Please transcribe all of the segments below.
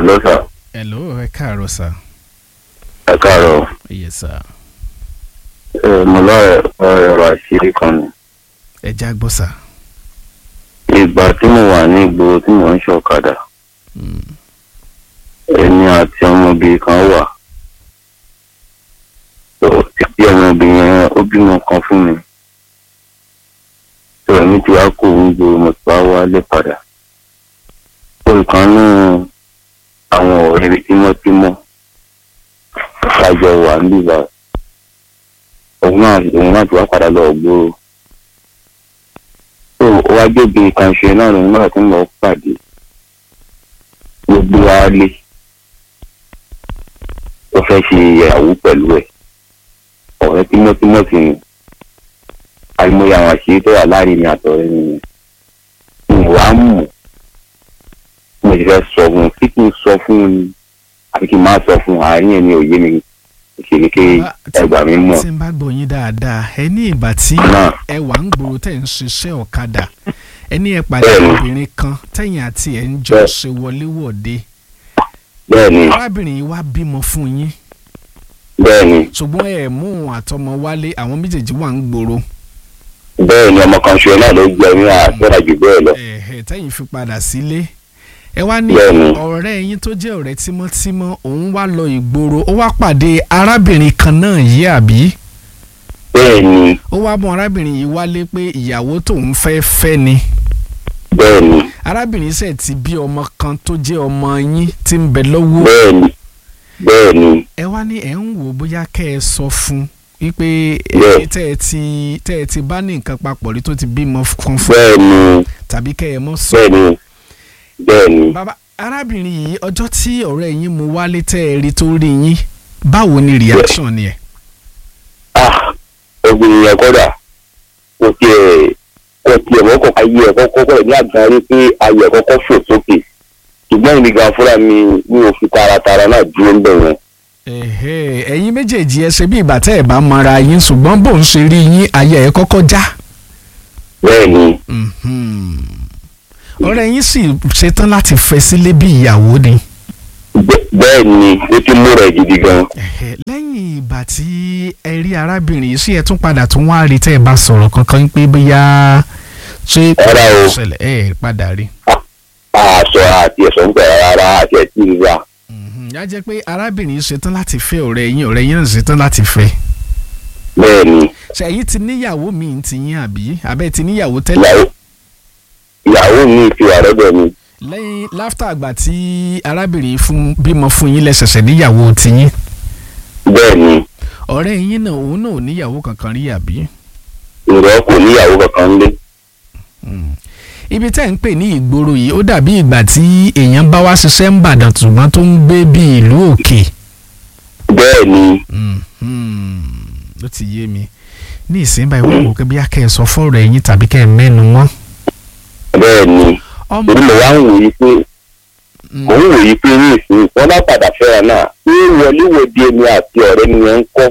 Hello sir. hello ẹ káàárọ̀ sà. Ẹ káàárọ̀. yes sà. Ẹ mo lọ ọ̀rọ̀ àṣírí kan ni. ẹ já gbọ́ sà. Ìgbà tí mo wà ní ìgboro tí mò ń ṣọ̀kadà, Mm. èmi àti ọmọbìnrin kan wà. Tó títí ọmọbìnrin yẹn ó bímọ kan fún mi. Tó èmi ti wá kó òun gbòòrò mo ti wá wálé padà. Olùkan náà àwọn ọ̀rẹ́ tímọ́tímọ́ ṣàjọ wà níbà. Òun náà òun náà ti wá padà lọ gbòòrò. tó wá gbégbé kan ṣe náà lòun náà tún lọ pàdé gbogbo wa lé ó fẹ́ ṣe ìyàwó pẹ̀lú ẹ̀ ọ̀rẹ́ tímọ́tímọ́ sí ni àìmọye àwọn àṣírí tó wà láàrin ní àtọ̀rẹ́ nìyẹn mi ò wá mọ̀ mo sì fẹ́ sọ fún un kí kí n sọ fún un ni àbí kí n má sọ fún un àárín ẹ̀ ní òye mi ìṣèlú kí Bá- tí- ẹgbà mi mọ̀ tí n bá gbọ́ yín dáadáa ẹ ní ìgbà tí náà ẹ wà ń gbòòrò tẹ̀ ń ṣiṣẹ́ ọ̀kadà ẹ ní ẹ pàdé Bẹ́ẹ̀ni. obìnrin kan tẹ̀yìn àti ẹ̀ ń jọ Bẹ́ẹ̀. ṣe wọléwọ̀de bẹ́ẹ̀ ni arábìnrin yìí wá bímọ fún yín bẹ́ẹ̀ ni ṣùgbọ́n ẹ mú òun àtọmọ wálé àwọn méjèèjì wà ń gbòòrò bẹ́ẹ̀ ni ọmọ kan ṣe náà ló gbẹ ní àgbẹ̀rẹ̀ jù bẹ́ẹ̀ lọ. ẹ̀ẹ́ tẹ̀yìn fi padà sílé ẹ wá ní Bẹ́ẹ̀ni. ọ̀rẹ́ yín tó jẹ́ ọ̀rẹ́ tímọ́tímọ́ òun wá lọ ìgboro ó wá pàdé arábìnrin kan náà yìí àbí bẹ́ẹ̀ ni ó wá mú arábìnrin yìí wálé pé ìyàwó tóun fẹ́ fẹ́ ni bẹ́ẹ̀ ni arábìnrin sẹ̀ ti bí ọmọ kan tó jẹ́ ọmọ yín tí ń bẹ lọ́wọ́ bẹ́ẹ̀ ni bẹ́ẹ̀ ni ẹ wá ní ẹ̀ ń wò bóyá kẹ́ ẹ sọ fún wípé Bẹ́ẹ̀. ẹ tẹ́ ẹ ti tẹ́ ẹ ti bá ní nǹkan papọ̀ rí tó ti bímọ kan fún bẹ́ẹ̀ ni tàbí kẹ́ ẹ mọ́ sọ. bẹ́ẹ̀ ni bẹ́ẹ̀ ni bàbá arábìnrin yìí ọjọ́ tí ọ̀rẹ́ yín mú wálé tẹ́ ẹ rí tó rí yín báwo ni reaction ni ẹ̀. ah obìnrin yẹn kọ́dà kò tiẹ̀ kò tiẹ̀ mọ́kọ̀ ayé ẹ̀ kọ́kọ́ kọ́ ẹ̀ ní àgbà rí pé ayé ẹ̀ kọ́kọ́ fò sókè ṣùgbọ́n èmi gan fúnra mi mi ò fi taratara náà dúró ń bẹ̀ yẹn ẹ̀hẹ́, ẹ̀yin méjèèjì ẹ ṣe bí ìgbà tẹ́ ẹ bá mọra yín ṣùgbọ́n bó ń ṣe rí yín ayé ẹ̀ kọ́kọ́ já. bẹ́ẹ̀ ni Mhm. ọ̀rẹ́ yín sì ṣetán láti fẹ́ sílé bí ìyàwó ni. bẹ́- bẹ́ẹ̀ ni ó ti mú rẹ̀ gidi gan Ẹ̀hẹ́, lẹ́yìn ìgbà tí ẹ rí arábìnrin yìí sí ẹ tún padà tún wá rí tẹ́ ẹ bá sọ̀rọ̀ kankan pé bóyá ṣé Rárá o. ṣẹlẹ̀ ẹ padà rí. àṣọ àti ẹ̀sọ́ ń bẹ̀rẹ̀ rárá àti ẹ̀ tí ì ra Mhm. yá jẹ́ pé arábìnrin yìí ṣetán láti fẹ́ ọ̀rẹ́ yín ọ̀rẹ́ yín náà ṣetán láti fẹ́. bẹ́ẹ̀ ni ṣe ẹ̀yin ti níyàwó míì ti yín àbí abẹ́ ti níyàwó tẹ́lẹ̀ ìyàwó ìyàwó mi ti wà lọ́dọ̀ mi lẹ́yìn láftà àgbà tí arábìnrin fún bímọ fún yín lẹ́sẹ̀sẹ̀ níyàwó ti yín bẹ́ẹ̀ ni ọ̀rẹ́ yín náà òun náà ò níyàwó kankan rí àbí. ìrọ̀ kò níyàwó kankan lé ibi tẹ́ ń pè ní ìgboro yìí ó dàbí ìgbà tí èèyàn bá wá ṣiṣẹ́ ń bàdàn ṣùgbọ́n tó ń gbé bí ìlú òkè. bẹ́ẹ̀ ni Mhm. ló ti yé mi ní ìsìn báyìí wọ́n wò ó bí akẹ́ ẹ̀ sọ fọ́ọ̀rọ̀ ẹ̀yìn tàbí kẹ́ ẹ̀ mẹ́nu mọ́. bẹ́ẹ̀ ni ọmọ torí mo wá ń wòye pé Mm. mò ń wòye pé ní ìsìn wọn bá padà fẹ́ra náà ṣé wọléwọ̀de mi àti ọ̀rẹ́ mi yẹn ń kọ́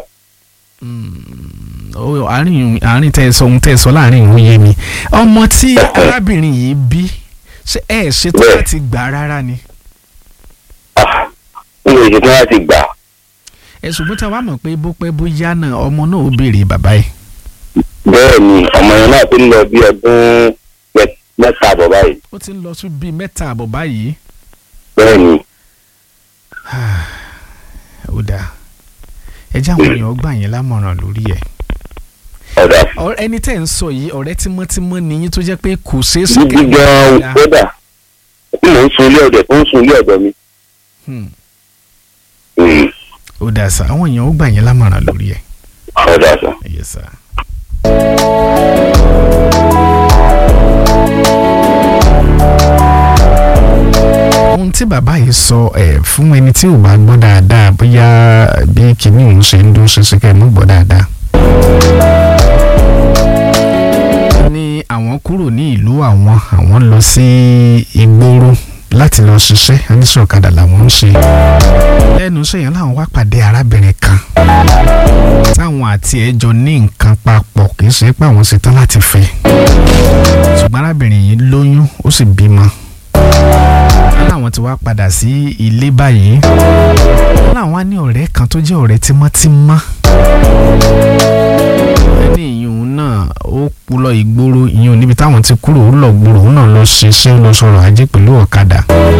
ó àárín àárín tẹ́ ẹ sọ ohun tẹ́ ẹ sọ láàrin ìwé yé mi ọmọ tí arábìnrin yìí bí ṣé ẹ ṣetán Bẹ́ẹ̀. láti gbà rárá ni Ah, n ò ṣetán láti gbà ẹ ṣùgbọ́n tí a wá mọ̀ pé bó pẹ́ bó yá náà ọmọ náà ó béèrè bàbá yìí bẹ́ẹ̀ ni ọmọ yẹn náà tó ń lọ bí ọdún mẹ- mẹ́ta bọ̀ báyìí ó ti ń lọ sí bíi mẹ́ta àbọ̀ báyìí bẹ́ẹ̀ ni ó dáa ẹ jẹ́ àwọn èèyàn gbà yín lámọ̀ràn lórí ẹ̀ ọ̀dà Ọ̀rẹ́- ẹni tẹ́ ń sọ yìí ọ̀rẹ́ tímọ́tímọ́ ni yín tó jẹ́ pé kò ṣeé ṣe gidi gan-an dáa. kódà tí mò ń sun ilé ọ̀dẹ̀ tó ń sun ilé ọ̀dọ̀ mi. Hmm. Mm, ó dáa sá àwọn èèyàn ó gbà yín lámọ̀ràn lórí ẹ̀ ọ̀dà sọ. yes sir. ohun tí bàbá yìí sọ ẹ fún ẹni tí ò bá gbọ́ dáadáa bóyá bí kìíní òun ṣe ń dún ṣinṣin kẹ́ ẹ mọ́ gbọ́ dáadáa. ó ní àwọn kúrò ní ìlú àwọn àwọn lọ sí ìgboro láti lọ ṣiṣẹ́ oníṣòkadà làwọn ń ṣe. lẹ́nu iṣẹ́ yẹn làwọn wá pàdé arábìnrin kan táwọn àti ẹ̀ jọ ní nǹkan papọ̀ kì í ṣe pé àwọn ṣetán láti fẹ́ ṣùgbọ́n arábìnrin yìí lóyún ó sì bímọ láwọn táwọn ti wá padà sí ilé báyìí wọ́n láwọn á ní ọ̀rẹ́ kan tó jẹ́ ọ̀rẹ́ tímọ́tímọ́ ẹni ìyún náà ó kú lọ ìgboro ìyún níbi táwọn ti kúrò ó lọ gbòòrò òun náà lọ ṣiṣẹ́ ó lọ sọ̀rọ̀ ajé pẹ̀lú ọ̀kadà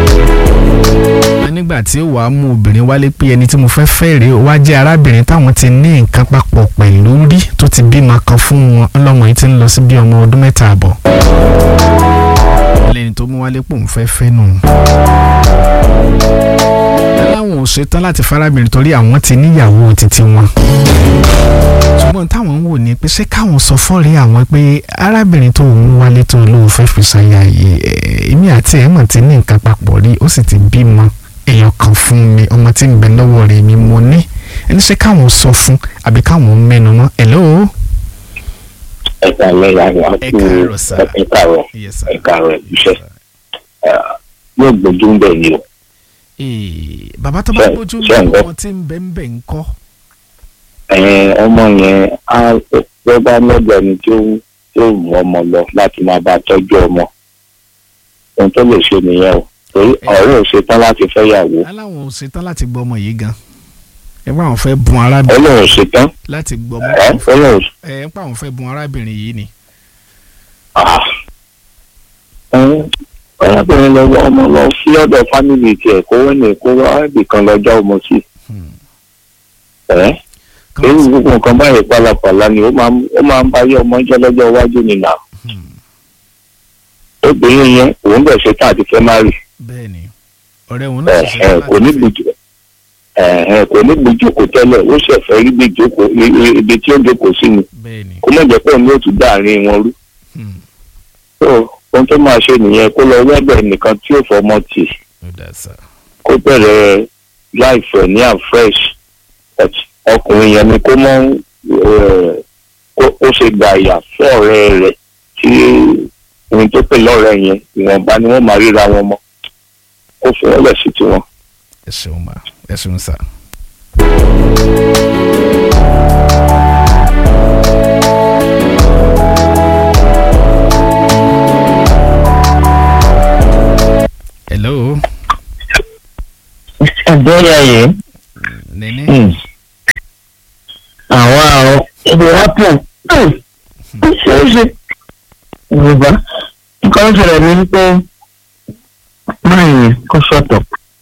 nígbà tí ó wàá mú obìnrin wálé pé ẹni tí mo fẹ́ fẹ́ rèé ó wá jẹ́ arábìnrin táwọn ti ní nǹkan papọ̀ pẹ̀lú rí tó ti bímọ kan fún wọn ọlọ́mọ yìí ti ń lọ sí bí ọmọ ọdún mẹ́ta àbọ̀ lẹ́ni tó mú wálé pò ń fẹ́ fẹ́ nù. láwọn ò ṣetán láti farabirin torí àwọn ti níyàwó títí wọn. ṣùgbọ́n táwọn ń wò ní pé ṣé káwọn sọ fọ́ọ̀rẹ́ àwọn pé arábìnrin tó ń wálé tó lóun fẹ́ fi ṣàyà yìí èmi àti ẹ̀ mọ̀ ti ní nǹkan papọ̀ rí ó sì ti bímọ èèyàn kan fún mi ọmọ tí ń bẹ lọ́wọ́ rẹ̀ mi mo ní ẹni ṣé káwọn sọ fún àbí káwọn mẹ́nu mọ́ hello. ẹ̀ka lẹ́yìn àwọn ẹ káàárọ̀ sá ẹ̀ka rẹ̀ Yes, sir. ẹ̀ka rẹ̀ iṣẹ́ yóò gbójú ń bẹ̀ ni o. Ee, bàbá tó bá Ṣé- gbójú ṣé ń ní gbọ́? ọmọ tí ń bẹ ń bẹ ń kọ́. Ẹ̀yin ọmọ yẹn á lọ bá lọ́dọ̀ ẹni tí ó tí ó mú ọmọ lọ láti máa bá tọ́jú ọmọ ohun tó lè ṣe nìyẹn o torí ọ̀rẹ́ ò ṣetán láti fẹ́ yàwó aláwọn ò ṣetán láti gbọ́ ọmọ yìí gan. ẹ pa àwọn fẹ́ bùn arábìnrin ọlọ́run ò ṣetán láti gbọ́ ọmọ ẹ̀ ọlọ́run ẹ pa àwọn fẹ́ bùn arábìnrin yìí ni. Ah. Ẹ̀yin, ọ̀rẹ́bìnrin lọ ọmọ lọ sí ọ̀dọ̀ fámìlì tiẹ̀ kó wọ́n ní kó wá ibìkan lọ́jọ́ ọmọ sí Hmm. ẹ̀ Kan- èyí gbogbo nǹkan báyìí pálapàla ni ó máa ń ó máa ń báyé ọmọ jẹ́ lọ́jọ́ iwájú nìlà Hmm. obìnrin yẹn òun bẹ̀ ṣe tá àti fẹ́ má rì bẹ́ẹ̀ ni ọ̀rẹ́ òun náà ẹ̀ ṣe ẹ̀ kò ní gbìjọ ẹ̀ ẹ̀ kò ní gbìjókòó tẹ́lẹ̀ ó ṣẹ̀fẹ̀ rí gbìjókòó i- i- ibi tí ó jókòó sí ni bẹ́ẹ̀ ni. kó mọ̀ jẹ́ pé òun yóò tún dáàrin wọn rú Hmm. tó ohun tó máa ṣe nìyẹn kó lọ wẹ́bẹ̀ nìkan tí ó fọmọ tì ó dà sá. kó bẹ̀rẹ̀ láìfẹ̀ ní àfresh ọkùnrin yẹn ni kó mọ́ ẹ̀, kó- kó ṣe gbà yà fún ọ̀rẹ́ rẹ̀ tí ohun tó pè lọ́rẹ́ yẹn ìwọ̀nba ni wọ́n máa ríra wọn mọ́ kó fún wọn lẹ̀ sí tiwọn. ẹ ṣeun ma ẹ ṣeun sá. hello ìbéèrè yìí nene. àwọn àrùn ibi wọ́pọ̀ ó ṣeéṣe yorùbá nǹkan tó ṣẹlẹ̀ ní pé máa yẹn kó ṣọ̀tọ̀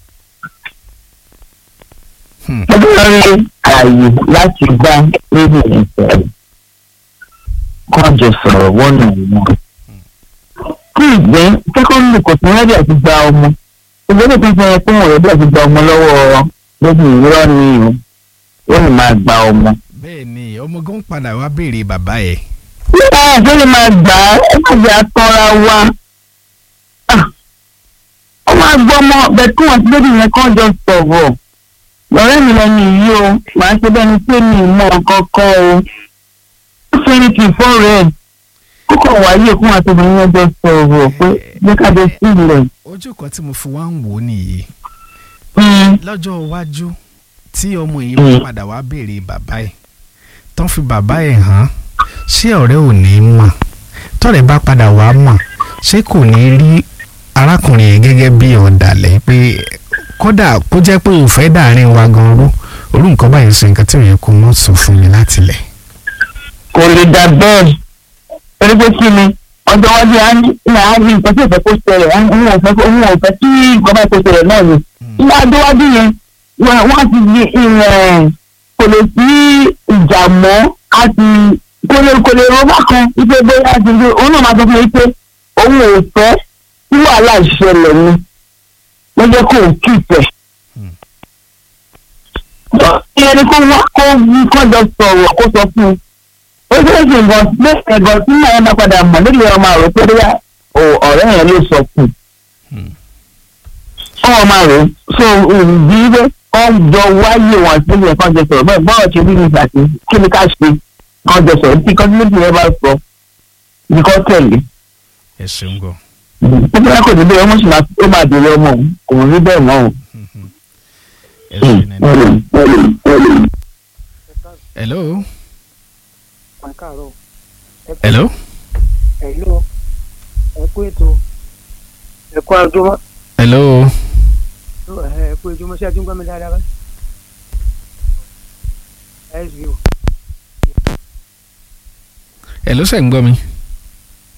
Hmm. ó bá rí ààyè láti gbá lórí ìfẹ́ kó jọ sọ̀rọ̀ wọ́nà wọn. kí ìgbẹ́ sẹ́kọ́ndì kò tún rẹ́dí àti gba ọmọ ìgbésẹ̀ tó fẹ́ pé wọ́n rẹ́dí àti gba ọmọ lọ́wọ́ lójú ìrọ́ ni o ó lè máa gba ọmọ. bẹ́ẹ̀ ni ọmọ gan padà wá béèrè bàbá ẹ̀. nígbà tó lè máa gbà á ẹ má jẹ́ àtọ́ra wa Ah, ó máa gbọ́ ọmọ bẹ́ẹ̀ kí wọ́n ti lórí yẹn kán jọ sọ̀rọ̀ lọ́rẹ́ mi lẹ́nu yìí o màá ṣe bẹ́ẹ̀ ni pé mi ì mọ kankan o ó fẹ́ ní kí n fọ́ọ̀rẹ́ ẹ̀ kókò wáyé kó wọn tóbi yẹn jọ sọ̀rọ̀ pé jẹ́ ká jọ sílẹ̀. ojú kan tí mo fi wá ń wò ó nìyí Mm, lọ́jọ́ iwájú tí ọmọ yìí Mm. wá padà wá béèrè bàbá ẹ̀ tán fi bàbá ẹ̀ hàn ṣé ọ̀rẹ́ ò ní mọ̀ tọ́rẹ̀ bá padà wá mọ̀ ṣé kò ní rí arákùnrin yẹn gẹ́gẹ́ bí ọ̀dàlẹ̀ pé kódà kó jẹ́ pé òfẹ́ dàárín wa gan rú olú nǹkan báyìí ṣe nǹkan tí ò yẹ kó mọ̀ sọ fún mi láti lẹ̀. kò lè dà bẹ́ẹ̀ torí pé kí ni ọjọ́ iwájú á ní ní á ní nǹkan tí ò fẹ́ kó ṣẹlẹ̀ á ní òun ò fẹ́ kó- òun ò fẹ́ kí nǹkan bá kó ṣẹlẹ̀ náà ni ní adéwájú yẹn wọ́n wọ́n ti di ìrìn kò lè sí ìjà mọ́ àti kò lè kò lè rọ́bà kan wípé bóyá ti di òun náà máa sọ fún mi pé òun ò fẹ́ kí wàhálà ìṣẹ̀lẹ̀ ni wọ́n jẹ́ kó o kí ìfẹ́. ìyẹn ni kó wá kó kó jọ sọ̀rọ̀ kó sọ fún un ó ṣe é ṣe nǹkan bẹ́ẹ̀ gan tí màá bá padà mọ̀ nílé ọmọ àrò pé bóyá ò- ọ̀rẹ́ yẹn ló sọ fún un ọmọ máa rò ó so ìdí wípé kọ́ jọ wáyé wọn sílẹ̀ kọ́ jọ sọ̀rọ̀ bẹ́ẹ̀ bọ́ọ̀ ṣe bí mi àti kí ni ká ṣe kọ́ jọ sọ̀rọ̀ tí kọ́ńtínẹ́tì yẹn bá sọ ní kọ́ tẹ̀lé ẹ ṣeun gan. ó bẹ́ẹ̀ kò ní bẹ́ẹ̀ ọmọ sì máa ó máa dèrè ọmọ òun kò rí bẹ́ẹ̀ mọ́ òun. ẹ ṣe nene. hello ẹ káàárọ̀ ẹ kú hello ẹ̀lú ẹ kú ètò ẹ kú àjọmọ́ hello ẹ kú ojúmọ́ sí ẹtún gbọ́ mi dáadáa báyìí. sbo ẹ ló ṣe ń gbọ́ mi.